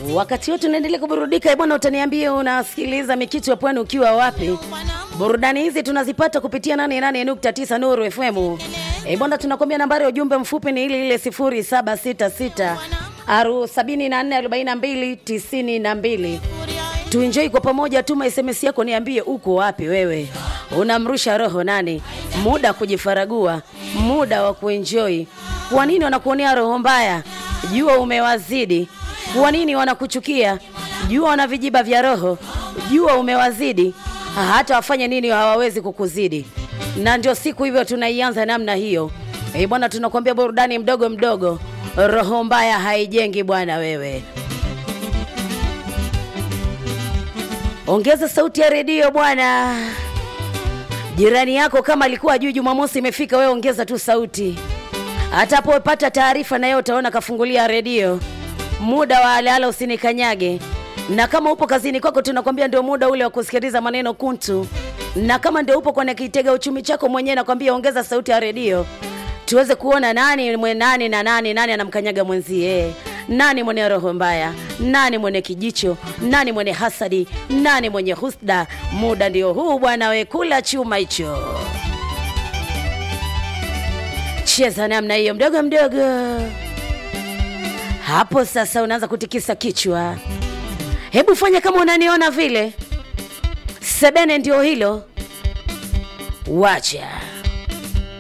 Wakati wote unaendelea kuburudika bwana, utaniambia unasikiliza mikitu ya pwani ukiwa wapi? Burudani hizi tunazipata kupitia 88.9 Nuru FM. Eh bwana, tunakwambia nambari ya ujumbe mfupi ni ile ile 0766 aru 744292. Tuenjoy kwa pamoja, tuma SMS yako, niambie uko wapi wewe, unamrusha roho nani? Muda kujifaragua, muda wa kuenjoy. Kwa nini wanakuonea roho mbaya? Jua umewazidi. Kwa nini wanakuchukia? Jua wana vijiba vya roho, jua umewazidi. Hata wafanye nini hawawezi kukuzidi, na ndio siku hivyo tunaianza namna hiyo. Eh bwana, tunakwambia burudani mdogo mdogo, roho mbaya haijengi bwana wewe. Ongeza sauti ya redio bwana. Jirani yako kama alikuwa ajui Jumamosi imefika, wewe ongeza tu sauti. Atapopata taarifa na yeye utaona kafungulia redio. Muda wa alala usinikanyage. Na kama upo kazini kwako, tunakwambia ndio muda ule wa kusikiliza maneno kuntu. Na kama ndio upo kwenye kitega uchumi chako mwenyewe, nakwambia ongeza sauti ya redio tuweze kuona nani mwe nani na nani nani anamkanyaga mwenzie nani mwenye roho mbaya, nani mwenye kijicho, nani mwenye hasadi, nani mwenye husda. Muda ndio huu bwana, we kula chuma hicho, cheza namna hiyo mdogo mdogo. Hapo sasa unaanza kutikisa kichwa, hebu fanya kama unaniona vile. Sebene ndio hilo, wacha